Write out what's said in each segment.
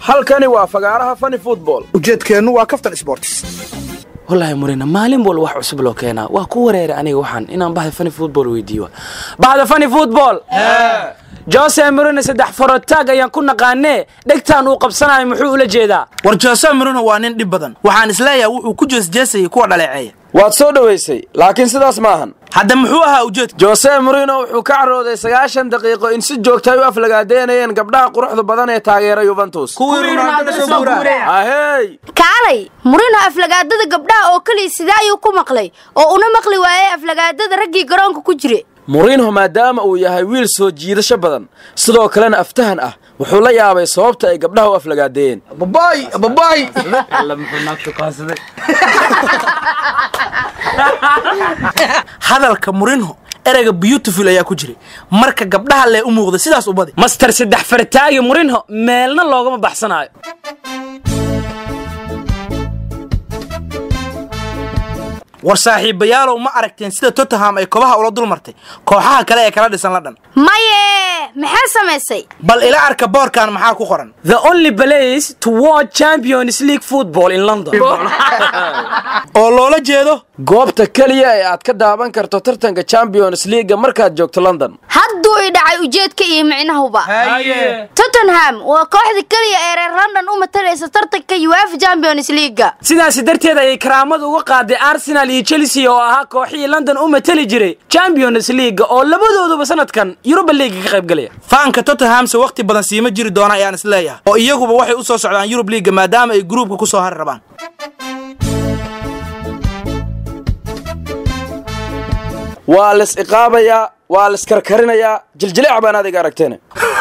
halkani waa fagaaraha fani football ujeedkeennu waa kaftan sports wallaahi murina maalin walba wax cusub loo keenaa waa ku wareera aniga waxaan inaan bahda fani football weydiiyo bahda fani football jose murina saddex farotaag ayaan ku naqaanee dhegtaan uu qabsanayo muxuu ula jeedaa war jose marino waa nin dhib badan waxaan isleeyahay wuxuu ku jeesjeesayay kuwa dhaleeceeya waad soo dhowaysay laakiin sidaas maahan hadda muxuu ahaa ujeedka jose murino wuxuu ka carooday sagaashan daqiiqo in si joogta ay u aflagaadeynayeen gabdhaha quruxda badan ee taageera yuventus ahey kaalay murino aflagaadada gabdhaha oo keliya sidee ayuu ku maqlay oo una maqli waayay aflagaadada raggii garoonka ku jire murinho maadaama uu yahay wiil soo jiidasho badan sidoo kalena aftahan ah wuxuu la yaabay sababta ay gabdhaha u aflagaadeeyeen babaay babaay hadalka murinho ereyga beautiful ayaa ku jiray marka gabdhaha lee u muuqda sidaas u badi master saddex fartaagi murinho meelna loogama baxsanaayo war saaxiibayaalow ma aragteen sida tottenham ay kobaha ula dul martay kooxaha kale ee kala dhisan la dhan maye maxaa samaysay bal ila arka boorkan maxaa ku qoran the only place to watch champions league football in london oo loola jeedo goobta keliya ee aad ka daawan karto tartanka champions leaga markaad joogto london hadduu i dhacay ujeedka iyo micnahuba tottenham waa kooxda keliya ee reer london u matalaysa tartanka uefa champions leaga sidaasi darteed ayay karaamada uga qaaday arsenal iyo chelsea oo ahaa kooxihii london u matali jiray champions leaga oo labadooduba sanadkan yuruba leaga ka qayb galaya faanka tottenhamse wakhti badan siima jiri doona ayaan isleeyahay oo iyaguba waxay u soo socdaan yurub liiga maadaama ay gruubka ku soo hari rabaan waa las iqaabayaa waa las karkarinayaa jiljileec baan adiga aragteen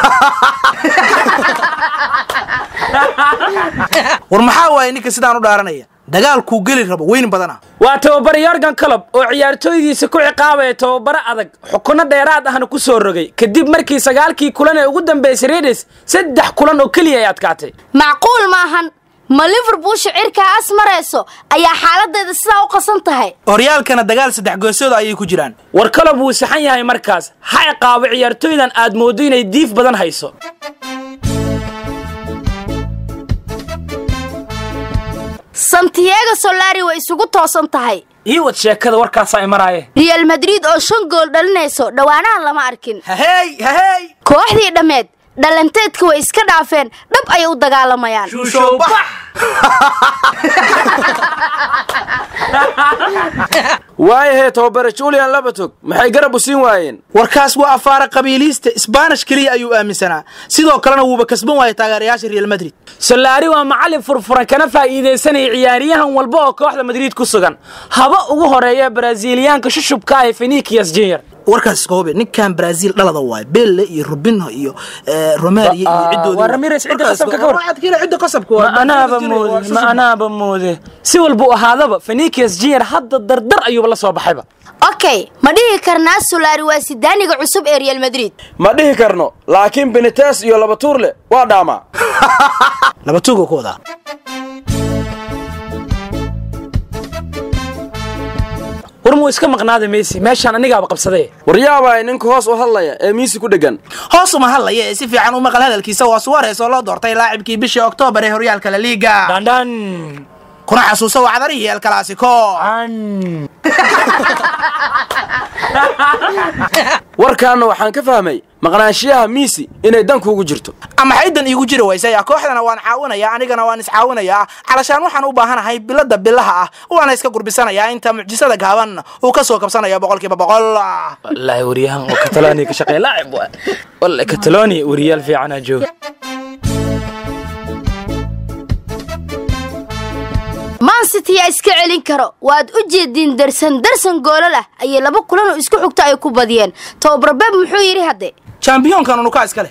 war maxaa waaye ninka sidaan u dhaaranaya dagaalkuu geli rabo weyn badana waa tababare yorgan colob oo ciyaartooydiisa ku ciqaabaya tababaro adag xukunno dheeraad ahna ku soo rogay kadib markii sagaalkii kulan ee ugu dambeysay redes saddex kulan oo keliya ay adkaatay macquul maahan ma liverpool shicirkaa as marayso ayaa xaaladeeda sidaa u qasan tahay horyaalkana dagaal saddex goosooda ayay ku jiraan war colob wuu saxan yahay markaas ha ciqaabo ciyaartooydan aad mooddo inay diif badan hayso santiago solari way isugu toosan tahay ii wad sheekada warkaasaa imaraaye real madrid oo shan gool dhalinayso dhowaanahan lama arkin hahey hahey kooxdii dhammeed dhalanteedka way iska dhaafeen dhab ayay u dagaalamayaan waayahee tababare julian labatog maxay garab u siin waayeen warkaas waa afaara qabiiliista isbaanish keliya ayuu aaminsanaa sidoo kalena wuuba kasban waayay taageerayaasha real madrid solaari waa macallin furfuran kana faa'iidaysanaya ciyaaryahan walba oo kooxda madrid ku sugan haba ugu horeeya baraasiiliyaanka shushubka ah ee fenikias junior warkaas iska hubi ninkan brazil dhalada waayo belle iyo rubinho iyo romario iyo cidoodii waa Ramirez cidda qasabka ka war. cidda qasabka ma anaaba moode ma anaaba moode si walba u ahaadaba fenikias junior hadda dardar ayuuba la soo baxayba okay ma dhihi karnaa solari waa sidaaniga cusub ee real madrid ma dhihi karno laakiin benites iyo laba tuurle waa dhaamaa laba tuuga ku wadaa war muu iska maqnaada messi meeshaan anigaaba qabsaday waryaabaa ninka hoos u hadlaya ee miisi ku dheggan hoos uma hadlaya ee si fiican u maqal hadalkiisa waa suwareys oo loo doortay laacibkii bishii oktoobar ee horyaalka la liiga dhandhan kuna xasuusa wacdarihii el clasico warkaanna waxaan ka fahmay maqnaanshiyaha miisi inay dankuugu jirto ama xaydan iigu jiri waysay kooxdana waan caawinayaa anigana waan iscaawinayaa calashaan waxaan u baahanahay bilada bilaha ah waana iska gurbisanayaa inta mucjisada gaaban uu ka soo kabsanayo boqolkiiba boqol wallaahi waryahan oo kataloniya ka shaqeeya laacib waa wallahi kataloniya wariyaal fiicanaa jooga man city yaa iska celin karo waad u jeediin darsan darsan goolal ah ayay laba kulan oo isku xigta ay ku badiyeen tababarbeeb muxuu yidhi hadde champiyoonkan unukaa iska leh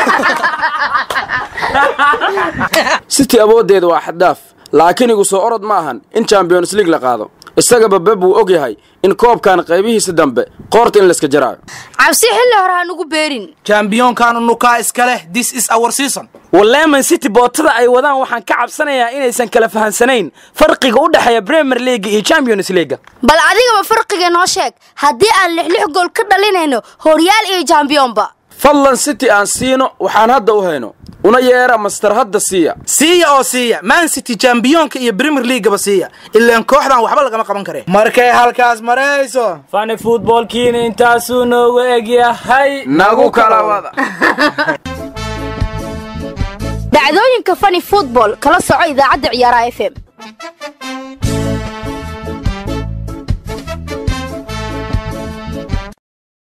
city awooddeeda waa xaddaaf laakiin igu soo orod ma ahan in champions league la qaado isagaba beb wuu og yahay in koobkan qaybihiisa dambe qoorta in layska jaraayo cabsi xilli hore hanugu beerin champiyoonkan unukaa iska leh this is our season waleman city bootada ay wadaan waxaan ka cabsanayaa inaysan kala fahansanayn farqiga u dhexeeya premier league iyo champions league bal adigaba farqiga noo sheeg haddii aan lix lix gool ka dhalinayno horyaal iyo jambiyonba fadlan city aan siino waxaan hadda u hayno una yeera master hadda siiya siiya oo siiya man city jambiyoonka iyo premier leagueba siiya ilaan kooxdan waxba lagama qaban kare markay halkaas marayso fani futboolkiina intaasuu noogu egyahay nagu kala wada dhacdooyinka fani football kala soco idaacadda ciyaaraha f m